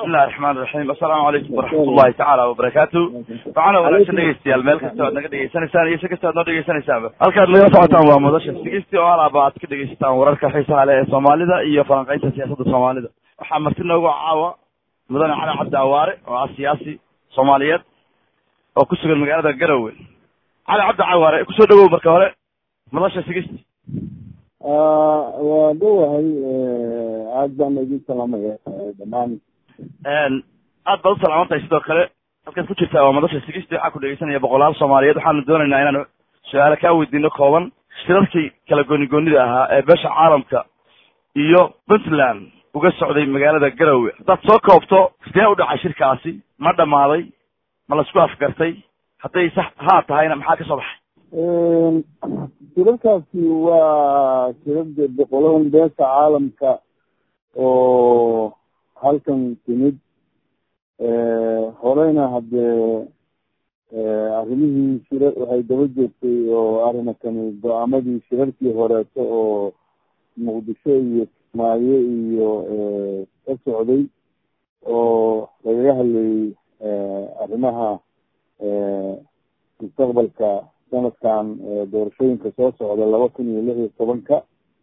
bismillahi raxmaan raxiim assalaamu calaykum waraxmat ullahi tacaala wabarakaatu waxaana wanaagsan dhegeystayaal meel kasta aad naga dhegeysanaysaan iyo si kasta aad noo dhegeysanaysaanba halkaad nagala socotaan waa madasha sigisti oo alaaba aad ka dhegeysataan wararka xiisaha leh ee soomaalida iyo falanqeynta siyaasadda soomaalida waxaa marti noogu caawa mudane cali cabdi awaare oo ah siyaasi soomaaliyeed oo ku sugan magaalada garowe cali cabdi cawaare kusoo dhawow marka hore madasha sigisti waa dhowahay aad baan idin salaamaya dhamaan aad baad u salaamantahay sidoo kale halkaad ku jirtaa waa madasha sigisti waxaa ku dhegeysanaya boqolaal soomaaliyeed waxaanu doonaynaa inaanu su-aalo kaa weydiino kooban shirarkii kala gooni goonida ahaa ee beesha caalamka iyo puntland uga socday magaalada garowe haddaad soo koobto sidee u dhacay shirkaasi ma dhammaaday ma laisku afgartay hadday sax haa tahayna maxaa ka soo baxay shirarkaasi waa shirarda boqoladan beesha caalamka oo halkan timid horeyna haddee arrimihii shira waxay daba joogtay oo arrimakani go-aamadii shirarkii horeeto oo muqdisho iyo kismaayo iyo ka socday oo lagaga hadlayay arrimaha mustaqbalka sanadkan doorashooyinka soo socda laba kun iyo lix iyo tobanka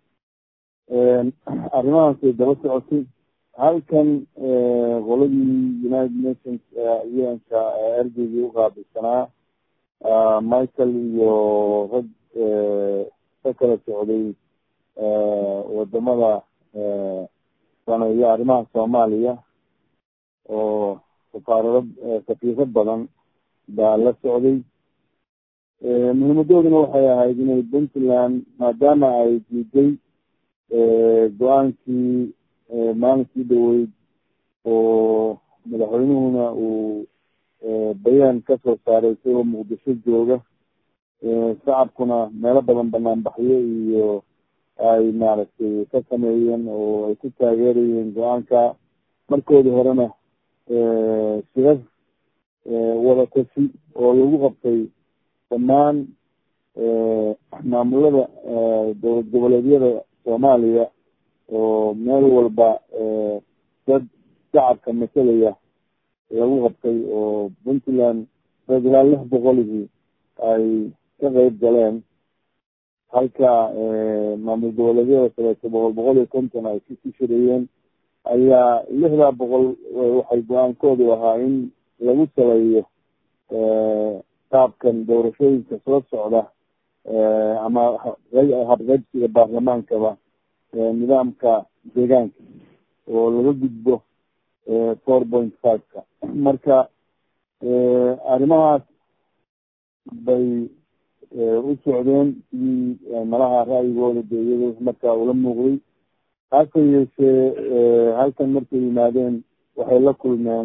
arrimahaasay daba socotay halkan qoladii united nations un-ka ergeygii uqaabilsanaa michael iyo rag ka kala socday wadamada saneeyo arrimaha soomaaliya oo safaarado safiiro badan baa la socday muhiimadooduna waxay ahayd inay puntland maadaama ay diiday go-aankii maalinkii dhaweyd oo madaxweynuhuna uu bayaan kasoo saaray isagoo muqdisho jooga shacabkuna meelo badan banaanbaxyo iyo ay maaragtay ka sameeyeen oo ay ku taageerayeen go-aanka markoodii horena shirar wadatashi oo lagu qabtay dhammaan maamulada dowlad goboleedyada soomaaliya oo meel walba dad shacabka masalaya lagu qabtay oo puntland dad ilaa lix boqolihii ay ka qeyb galeen halka maamul goboleedyada kaleeto boqol boqol iyo konton ay ku shirayeen ayaa lixdaa boqol waxay go-aankoodu ahaa in lagu saleeyo qaabkan doorashooyinka soo socda ama habqeybsiga baarlamaankaba nidaamka deegaanka oo laga gudbo four point five-ka marka arrimahaas bay u socdeen sidii malaha ra'yigooda de iyado markaa ula muuqday hase yeeshee halkan markay yimaadeen waxay la kulmeen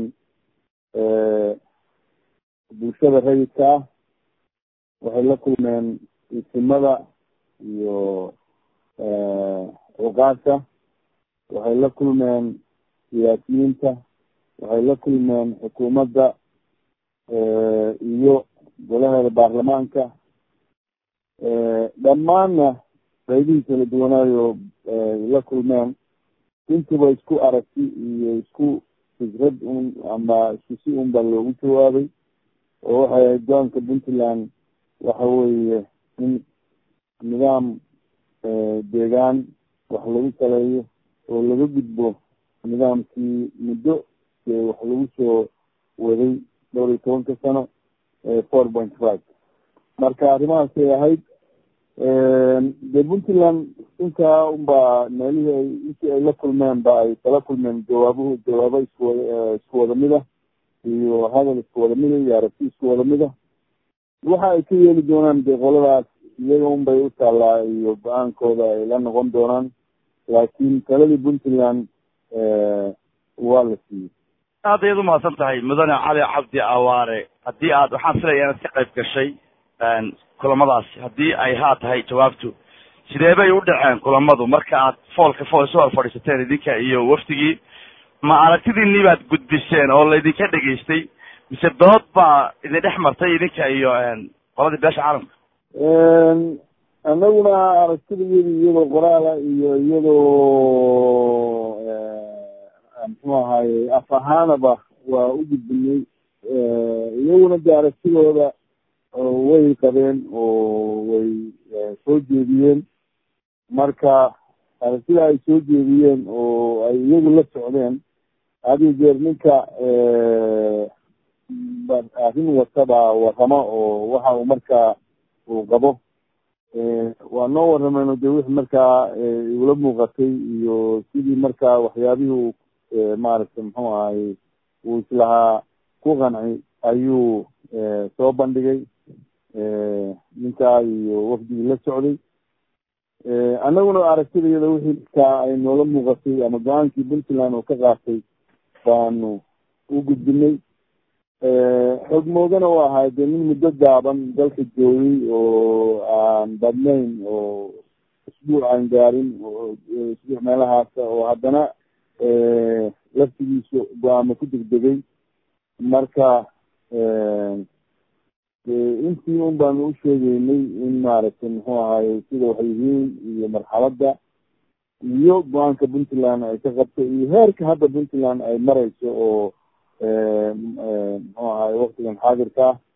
bulshada rayidka ah waxay la kulmeen isimada iyo cuqaasha waxay la kulmeen siyaasiyiinta waxay la kulmeen xukuumadda iyo golaheeda baarlamaanka dhammaanna qaybihii kala duwanaayo la kulmeen intiba isku aragti iyo isku fikrad un ama isku si un baa loogu jawaabay oo waxay ahayd go-aanka puntland waxa weeye in nidaam deegaan wax lagu saleeyo oo laga gudbo nidaamkii muddo wax lagu soo waday dhowr iyo tobanka sano four point five marka arrimahaasay ahayd de puntland intaa unbaa meelihii ay intii ay la kulmeen ba ay kala kulmeen jawaabuhu jawaabo iskuwada isku wada mid ah iyo hadal isku wada mida iyo aragti isku wada mid ah waxa ay ka yeeli doonaan de qoladaas iyaga un bay u taallaa iyo go-aankooda ay la noqon doonaan laakiin taladii puntland waa la siiyey aad ayaad umahadsan tahay mudane cali cabdi awaare haddii aad waxaan filaya inaad ka qayb gashay kulamadaasi haddii ay haa tahay jawaabtu sidee bay u dhaceen kulamadu marka aad foolka fool isu hor fadhiisateen idinka iyo wafdigii ma aragtidiinii baad gudbiseen oo laydinka dhegaystay mise dood baa idin dhex martay idinka iyo qoladii beesha caalamka anaguna aragtida iyadi iyadoo qoraala iyo iyadoo muxuu ahaye af ahaanaba waa u gudbinay iyaguna de aragtidooda way qabeen oo way soo jeediyeen marka aragtida ay soo jeediyeen oo ay iyagu la socdeen hadiyo jeer ninka arrin wataba waramo oo waxa uu markaa uu qabo waa noo warrameen de wixii markaa igula muuqatay iyo sidii markaa waxyaabihii uu maaragtay muxuu ahaye uu islahaa ku qanci ayuu soo bandhigay ninkaa iyo wafdigii la socday annaguna aragtidayada wixii markaa ay noola muuqatay ama go-aankii puntland oo ka qaatay baanu u gudbinay xog moodana u ahay dee nin muddo gaaban dalka joogay oo aan badnayn oo isbuuc aan gaarin isbuuc meelahaasa oo haddana laftigiisu go-aamo ku degdegay marka intii un baanu u sheegeynay in maaragtay muxuu ahaye sida waxay yihiin iyo marxaladda iyo go-aanka puntland ay ka qabto iyo heerka hadda puntland ay mareyso oo muxuu ahaye waktigan xaadirka ah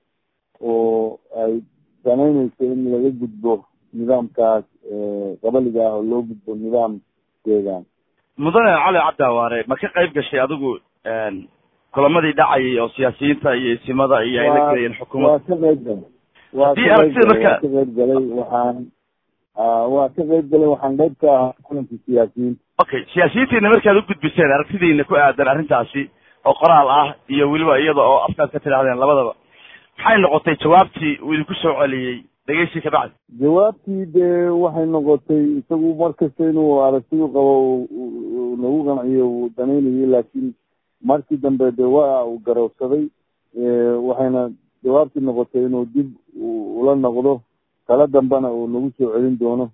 oo ay samayneyso in laga gudbo nidaamkaas qabaliga ah oo loo gudbo nidaam deegaan mudane cali cabdiawaare ma ka qayb gashay adigu kulamadii dhacayay oo siyaasiyiinta iyo isimada iyo ay la gelayeen xukuumadda waa ka qayb galay waa ka qayb galay waa ka qayb galay waxaan waa ka qayb galay waxaan qayb ka ahaa kulankii siyaasiyiinta okay siyaasiyiintiina markaad u gudbiseen aragtidiina ku aadan arrintaasi oo qoraal ah iyo weliba iyada oo afkaad ka tidhahdeen labadaba maxay noqotay jawaabtii uu idinku soo celiyey dhegeysi ka bacdi jawaabtii dee waxay noqotay isagu markasta inuu aragtidu qabo nagu qanciyo uu danaynayay laakiin markii dambe de waa uu garowsaday waxayna jawaabtii noqotay inuu dib ula noqdo kala dambena uu nagu soo celin doono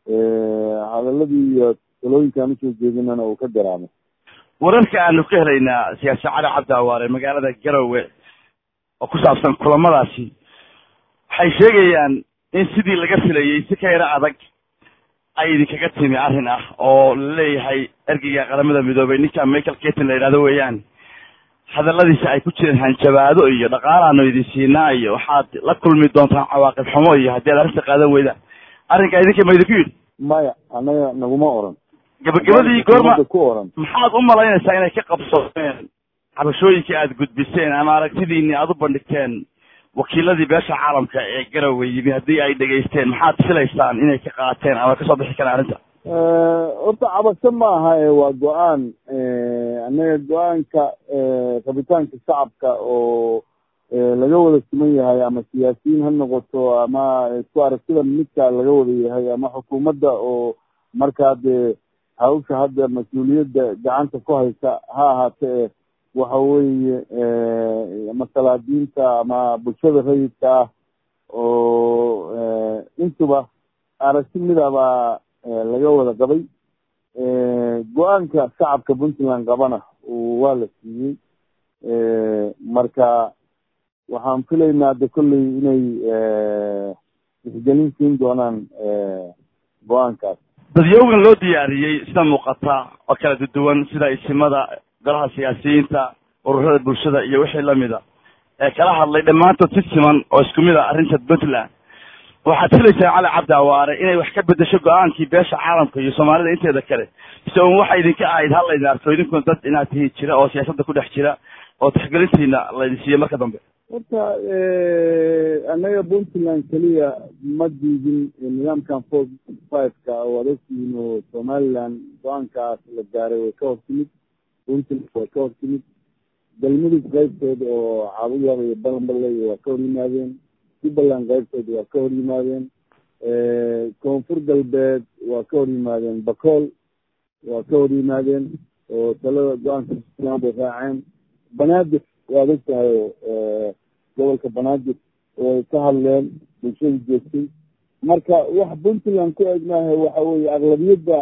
hadaladii iyo talooyinkaan usoo jeedinana uu ka garaamo wararka aanu ka helaynaa siyaasi cali cabdi awaare magaalada garowe oo ku saabsan kulamadaasi waxay sheegayaan in sidii laga filayey si ka yaro adag ay idinkaga timi arrin ah oo laleeyahay ergeyga qaramada midoobay ninka michael ketin la yidhahdo weeyaan hadaladiisa ay ku jireen hanjabaado iyo dhaqaalaanu idin siinaa iyo waxaad la kulmi doontaan cawaaqib xumo iyo haddii ad arrinta qaadan weydaan arrinkaa idinka ma idinku yidhi maya anaga naguma oran gabagabadii goorma ku oran maxaad u malaynaysaa inay ka qabsoomeen cabashooyinkii aad gudbiseen ama aragtidiini aad u bandhigteen wakiiladii beesha caalamka ee garowe yimi haddii ay dhegaysteen maxaad filaysaan inay ka qaateen ama kasoo bixi karaan arrinta horta cabasho ma aha e waa go-aan annaga go-aanka rabitaanka shacabka oo laga wada siman yahay ama siyaasiyiin ha noqoto ama isku aragtida midka laga wada yahay ama xukuumadda oo markaa dee hawsha hadda mas-uuliyadda gacanta ku haysa ha ahaatee waxa weeye ama salaadiinta ama bulshada rayidka ah oo intuba aragti midabaa laga wada qabay go-aanka shacabka puntland qabana waa la siiyey marka waxaan filaynaa de kolley inay isgelin siin doonaan go-aankaas dadyoogan loo diyaariyey sida muuqata oo kala duduwan sida isimada golaha siyaasiyiinta ururada bulshada iyo wixii lamida ee kala hadlay dhammaantood si siman oo isku mid a arrinta puntland waxaad filaysaa cali cabdi awaare inay wax ka bedesho go-aankii beesha caalamka iyo soomaalida inteeda kale mise un waxa idinka ahayd hal laydin arko idinkuna dad inaad tihi jira oo siyaasadda ku dhex jira oo taxgelintiina laydin siiyo marka dambe horta annaga puntland keliya ma diidin nidaamkan four five-ka oo ad ogtihiin oo somaliland go-aankaas la gaaray way ka hor timid puntland way ka hor timid galmudug qaybteed oo caabudyaaba iyo balanbaley waa ka hor yimaadeen jubbaland qaybteed waa ka hor yimaadeen koonfur galbeed waa ka hor yimaadeen bacool waa ka hor yimaadeen oo talada go-aanka puntland bay raaceen banaadir waad og tahay oo gobolka banaadir way ka hadleen bulshada joogtay marka wax puntland ku eegnaha waxa weye aqlabiyadda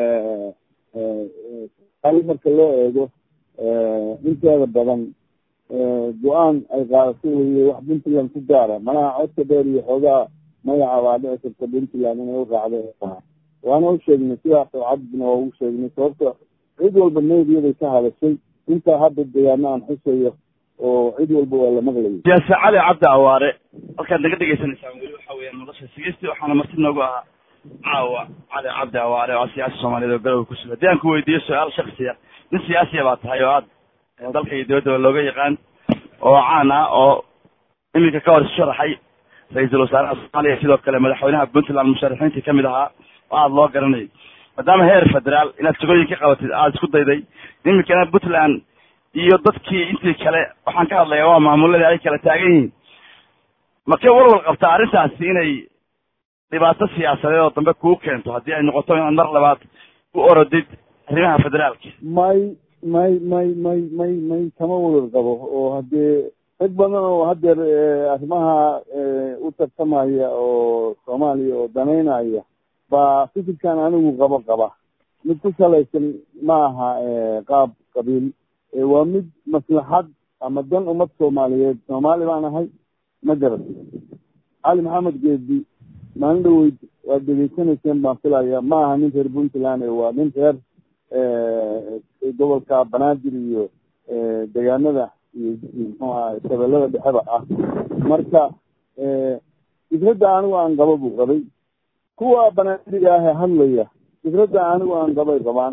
marka loo eego inteeda badan go-aan ay qaadato weye wax puntland ku gaara manaha codka dheer iyo xoogaa magaca baa dhici karta puntland inay u raacdo waana u sheegnay sidaas oo cadbina waa ugu sheegnay sababta cid walba neediyaday ka hadashay intaa hadda degaano aan xusayo oo cid walba waa la maqlayay siyaasi cali cabdi awaare halkaad naga dhegaysanaysaan weli waxa weeyaan nolosha sigisti waxaana marti noogu ahaa caawa cali cabdi awaare oo siyaasi soomaaliyeed oo garowe kusuga haddii aan ku weydiiyo su-aal shaksiya nin siyaasiya baa tahay oo aad dalka iyo dibadaba looga yaqaan oo caan ah oo iminka ka hor isu sharaxay ra-iisul wasaaraha soomaaliya sidoo kale madaxweynaha puntland musharaxiintii kamid ahaa oo aada loo garanayay maadaama heer federaal inaad shaqooyin ka qabatid aada isku dayday iminkana puntland iyo dadkii intii kale waxaan ka hadlayaa waa maamuladii ay kala taagan yihiin makee walwal qabtaa arrintaasi inay dhibaato siyaasadeed oo dambe kuu keento haddii ay noqoto inaad mar labaad u orodid arrimaha federaalka may may may may may may kama walwal qabo oo haddee rag badan oo haddeer arrimaha u tartamaya oo soomaaliya oo danaynaya baa fikirkan anigu qabo qaba mid ku salaysan ma aha qaab qabiil waa mid maslaxad ama dan ummad soomaaliyeed soomaali baan ahay ma garatay cali maxamed geedi maalin dhaweyd waad degeysanayseen baan filaya ma aha nin reer puntland waa nin reer gobolka banaadir iyo degaanada iyo muxuu aha shabeellada dhexeba ah marka fikradda anigu aan qaba buu qabay kuwa banaadiriga ah ee hadlaya fikradda anigu aan qabay qabaan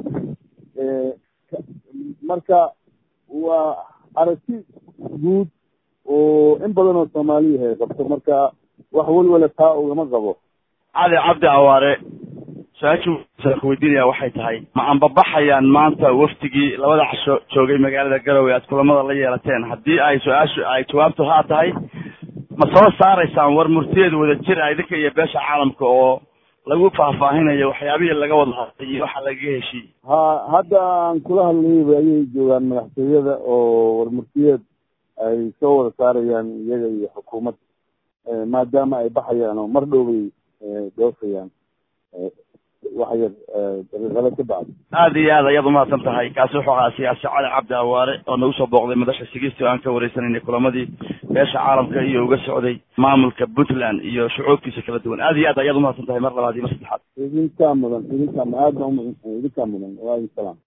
marka waa aragti guud oo in badan oo soomaaliya ay qabto marka wax welwala taa ugama qabo cali cabdi awaare su-aashii weydiinaya waxay tahay ma anbabaxayaan maanta waftigii labada casho joogay magaalada garowe aad kulamada la yeelateen haddii ay su-aashu ay jawaabtu haa tahay ma soo saaraysaan war murtiyeed wada jir a idinka iyo beesha caalamka oo lagu faahfaahinayo waxyaabihii laga wada hadlay iyo waxa lagaga heshiiyey ha hadda aan kula hadlayba ayay joogaan madaxtooyada oo warmurtiyeed ay soo wada saarayaan iyaga iyo xukuumad maadaama ay baxayaan oo mar dhow bay doofayaan wax yar daqiiqado ka bacdi aada iyo aad ayaad umahadsan tahay kaasi wuxuu ahaa siyaasi cali cabdi awaare oo nagu soo booqday madasha sigisti oo aan ka wareysanaynay kulamadii beesha caalamka iyo uga socday maamulka puntland iyo shucuubkiisa kala duwan aada iyo aad ayaad umahadsan tahay mar labaad iyo mar saddexaad idinkaa mudan idinkaa aad baa idinkaa mudan waalaykum salaam